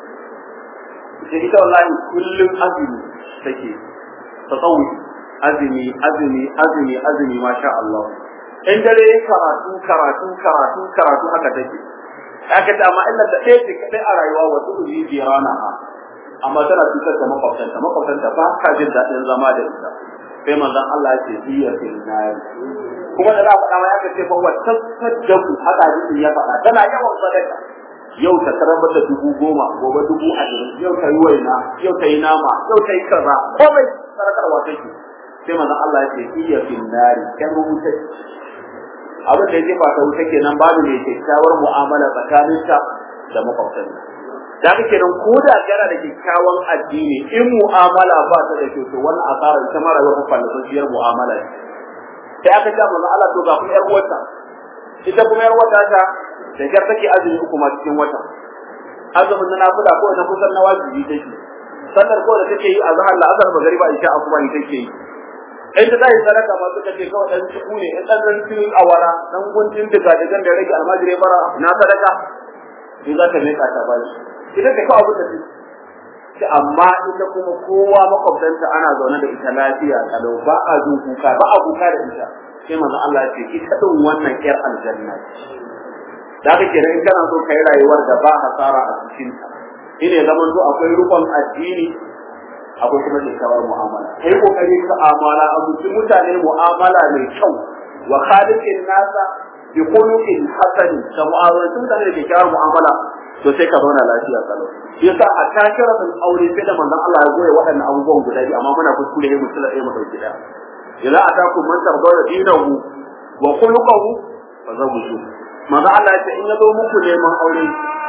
sai ita wallahi kullum azumi take tsawi azumi azumi azumi azumi masha Allah in dare karatu karatu karatu karatu haka take aka ce amma illa da ɗaya ce kadai a rayuwa wasu uji jirana ha amma tana cutar da makwabtanta makwabtanta ba ka jin daɗin zama da ita sai manzon Allah ya ce hiya fil nar kuma da za a faɗa ma ya ce fa wata saddaku haka hadisin ya faɗa tana yawan sadaka yau ta karaba da dubu goma gobe dubu ashirin yau ta yi waina yau ta yi nama yau ta yi kaza komai sadakarwa take sai manzon Allah ya ce hiya fil nar kan wuta abin da ya jefa ta wuta kenan babu mai kyakkyawar mu'amala tsakaninta da makwabtanta da haka kenan ko da kana da kyakkyawan addini in mu'amala ba ta da kyau to wannan asara ita ma rayuwar fallasasiyar mu'amala sai aka ce manzo Allah to ga kuma yar uwarta ita kuma yar uwarta ta da gar take azumi uku ma cikin wata azumin na nafila ko na kusan na wajibi take sallar ko da take yi azhar la azhar magriba isha asuba ne take yi in ta tayi sadaka ma suka ce kawai dan ciku ne in dan dan cikin awara dan guntun daga daga da rage almajire bara na sadaka in za ta meka ta bashi ita ta kawo abin da take amma ita kuma kowa makwabtanta ana zaune da ita lafiya kalau ba a jin kuka ba a kuka da ita sai manzo Allah ya ce ki kadin wannan yar aljanna da kake kenan in kana so kai rayuwar da ba hasara a cikin ta ine zaman to akwai rukun addini akwai kuma kyakkyawar mu'amala kai kokari ka amala a cikin mutane mu'amala mai kyau wa khaliqin nasa bi khuluqin hasan da mu'amala mutane da kyakkyawar mu'amala to sai ka zauna lafiya kalau yasa a takiratul aure sai da manzon Allah ya goye waɗannan abubuwan guda biyu amma muna kuskure mu tsala ɗaya mu dauki da idza atakum man tardawna dinahu wa khuluquhu fa zawjuhu manzon Allah ya ce in ya zo muku neman aure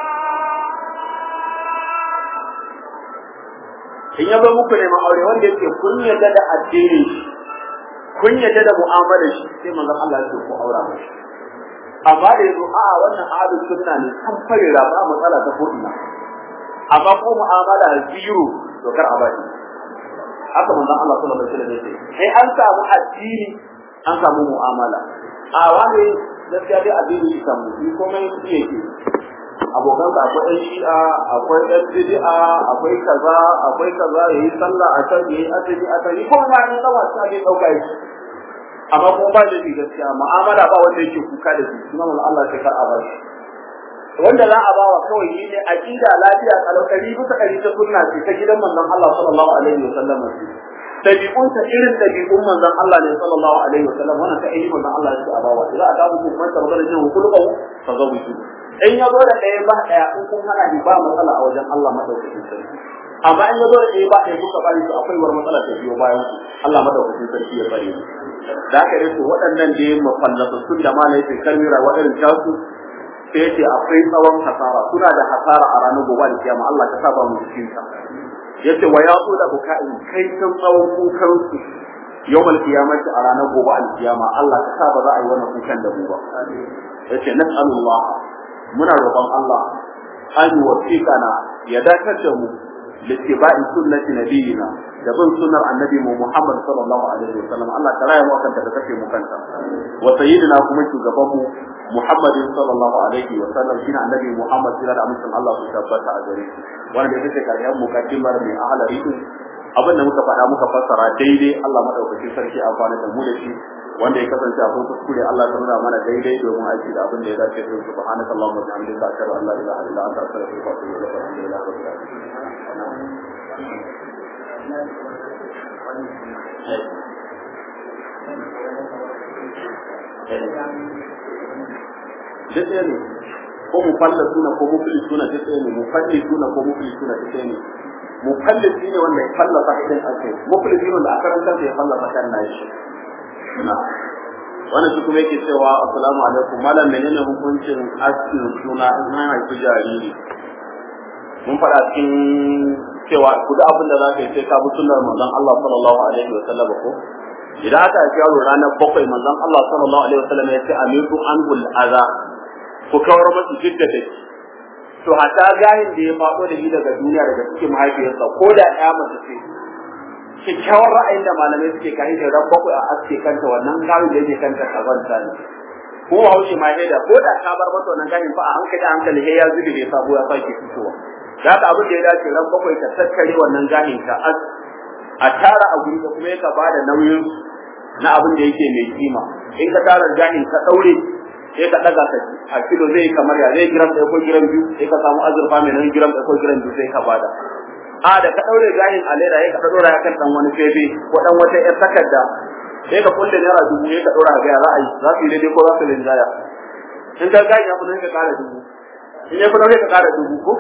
in ya zo muku neman aure wanda yake kun yarda da addini kun yarda da mu'amalar shi sai manzon Allah ya ce ku aura mashi amma da yazo a wannan ahlus sunna ne kan fare ba matsala ta kodina amma ko mu'amala zero to kar a bari haka manzon Allah sallallahu alaihi wasallam yace sai an samu addini an samu mu'amala a wani gaskiya dai addini shi samu shi komai shi yake abokan ka akwai ɗan shi'a akwai ɗan bid'a akwai kaza akwai kaza yayi sallah a can yayi azumi a can ko ma ne da wasa bai dauka shi amma kuma ba da gaskiya mu'amala ba wanda yake kuka da shi kuma Allah sai kar a bar shi wanda za a bawa kawai shi ne aqida lafiya kalau kari bisa kari ta sunna ce ta gidan manzon Allah sallallahu alaihi wa sallam tabi'un ta irin tabi'un manzon Allah ne sallallahu alaihi wa sallam wannan ta ayi manzon Allah ya a bawa za a ga muku man ta magana jin kullu fa zawu in ya zo da ɗaya ba ɗaya in kun hana ni ba matsala a wajen Allah madaukakin sarki amma in ya zo da ɗaya ba ɗaya kuka bari su akwai war matsala ta biyo bayan ku Allah madaukakin sarki ya bari mu da haka dai to waɗannan da ya mafallasa sun da malai sai kalmira waɗannan tasu sai yace akwai tsawon hasara suna da hasara a ranar gobe da kiyama Allah ka saba mu cikin ta yace wa yaqu da bukai kai san tsawon kukan su yawmal qiyamati a ranar gobe al kiyama Allah ka saba za a yi wannan kukan da mu ba yace nas'alullah muna roƙon Allah an wasiqana ya dakatar da mu littiba'i sunnati nabiyina da bin sunnar annabi mu Muhammad sallallahu alaihi wasallam Allah ta raya mu akan da kake mu kanta wa sayyidina kuma shugaban mu Muhammad sallallahu alaihi wasallam shine annabi Muhammad sallallahu alaihi wasallam Allah su tabbata a gare shi wanda da take kariyar mukaddimar mai ahlari abin da muka faɗa muka fassara daidai Allah madaukakin sarki amfani da mu da shi wanda ya kasance a kuskure Allah ta nuna mana daidai domin aiki da abin da ya dace da subhanaka allahumma wa bihamdika ashhadu an la ilaha illa anta astaghfiruka wa atubu ilaik alhamdulillahi rabbil alamin duk ɗaya ne ko mu falla suna ko mu fili suna duk ɗaya ne mu falli suna ko mu fili suna duk ɗaya ne mu falli shi ne wanda ya falla sakin ake mu fili shi wanda a karanta ya falla sakan na shi wannan shi kuma yake cewa assalamu alaikum malam menene hukuncin askin suna in an haifi jariri mun faɗa cikin cewa ku da abin da za ka yi sai ka bi sunnar manzon Allah sallallahu alaihi wa sallam ko idan aka haifi yaro ranar bakwai manzon Allah sallallahu alaihi wa sallam ya ce amitu anhul aza ku kawar masa jidda da to hatta gahin da ya faɗo da shi daga duniya daga cikin mahaifiyarsa ko da ɗaya mace ce kyakkyawar ra'ayin da malamai suke kai da ran bakwai a aske kanta wannan gahin da yake kanta kazanta ne ko haushi ma da ko da ka bar masa wannan gahin fa a hankali a hankali sai ya zube da sabo ya sake fitowa da haka abin da ya dace ran bakwai ka tattare wannan gahin ka a tara a guri da kuma ya ba da nauyin na abin da yake mai kima in ka tara gahin ka daure sai ka daga ka a kilo zai kamar ya zai gram ɗaya ko gram biyu sai ka samu azurfa mai nan gram ɗaya ko gram biyu sai ka bada a da ka daure gahin a leda sai ka dora ya kan dan wani fefe ko dan wata yar takarda sai ka kulle naira dubu sai ka dora ga ya ra'ayi za su yi daidai ko za su linjaya in ka gahin ya fi nan ka kara dubu in ya fi nan ka kara dubu ko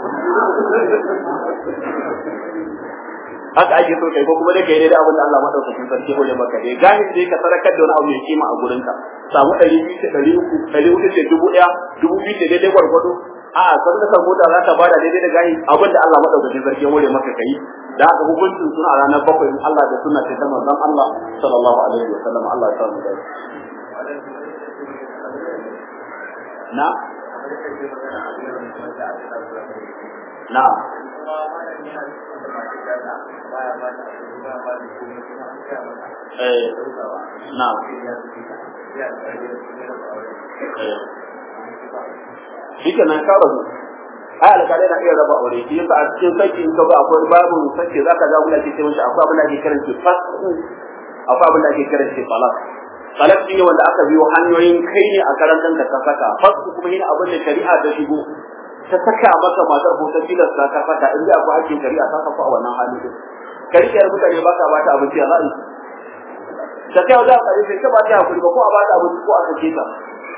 haka ake so kai ko kuma dai kai da abin da Allah madaukakin sarki hore maka dai gahiri dai ka sarakar da wani abu mai kima a gurin ka samu 200 ce 300 400 ce 1000 2000 ce daidai gwargwado a san da mota za ta bada daidai da gahi abin da Allah madaukakin sarki hore maka kai da haka hukuncin suna a ranar bakwai in Allah da sunna ta manzon Allah sallallahu alaihi wa sallam Allah ya samu dai na na eh na shi ke nan kawo su ai alƙalai na iya raba aure shi yasa a cikin saki in ka ba akwai babu sake zaka ga wanda ke cewa akwai abin da ake kiran shi fasku akwai abin da ake kiran shi talak talak shine wanda aka biyo hanyoyin kai ne a karantar da ka saka fasku kuma shine abin da shari'a ta shigo ta saka maka matar ko ta tilasta ka saka in akwai hakkin shari'a ta saka a wannan hali din ka rike mutane ba ka ba ta abinci a za'i da kai za ka sai ka ba ta hakuri ba ko a ba ta abinci ko a sake ta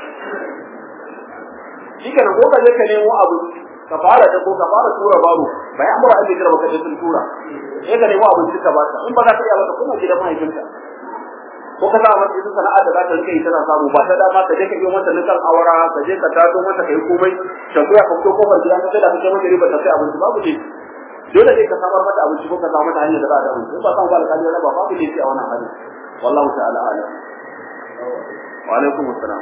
shi kenan ko ka je ka nemo abu ka fara da ko ka fara tura baro bai amura an jira baka je sun tura sai ka nemo abinci ka ba ta in ba za ka iya ba ka kuma gidan mahaifinka ko ka sa mata ita sana'ar da za ta rike tana samu ba ta dama ka je ka yi mata nukan awara ka je ka tato mata kai komai ta kuya ka fito kofar gida ka sai da kake mata riba ta sai abinci babu ne dole ne ka samar mata abinci ko ka samu mata hanyar da za a da abinci ba san ba alƙali na ba babu ne sai a wannan hali wallahu ta'ala alam wa alaikum assalam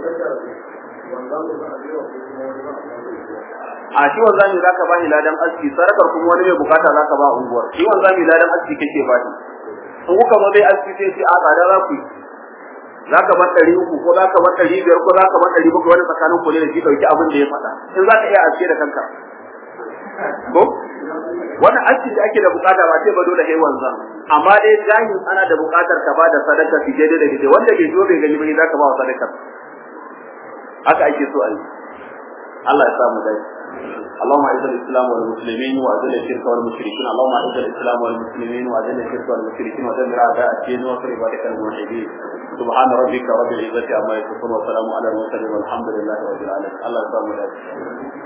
a shi wanzami zaka ba shi ladan aski sarakar kuma wani mai bukata zaka ba unguwar shi wanzami ladan aski kake ba shi in kuka zo dai aski sai sai a tsada za ku yi zaka bar ɗari uku ko zaka bar ɗari biyar ko zaka bar ɗari bakwai wani tsakanin ku ne da shi ɗauki abin da ya faɗa in za ka iya aske da kanka ko wannan aski da ake da bukata ba sai ba dole sai wanzan amma dai jahin ana da bukatar ka ba da sadaka fi daidai da daidai wanda bai zo bai gani ba zaka ba wa sadakar haka ake so a yi Allah ya samu dai اللهم اعز الاسلام والمسلمين واذل الشرك والمشركين اللهم اعز الاسلام والمسلمين واذل الشرك والمشركين ودمر اعداء الدين وانصر عبادك الموحدين سبحان ربك رب العزه عما يصفون وسلام على المرسلين والحمد لله رب العالمين الله يسلمك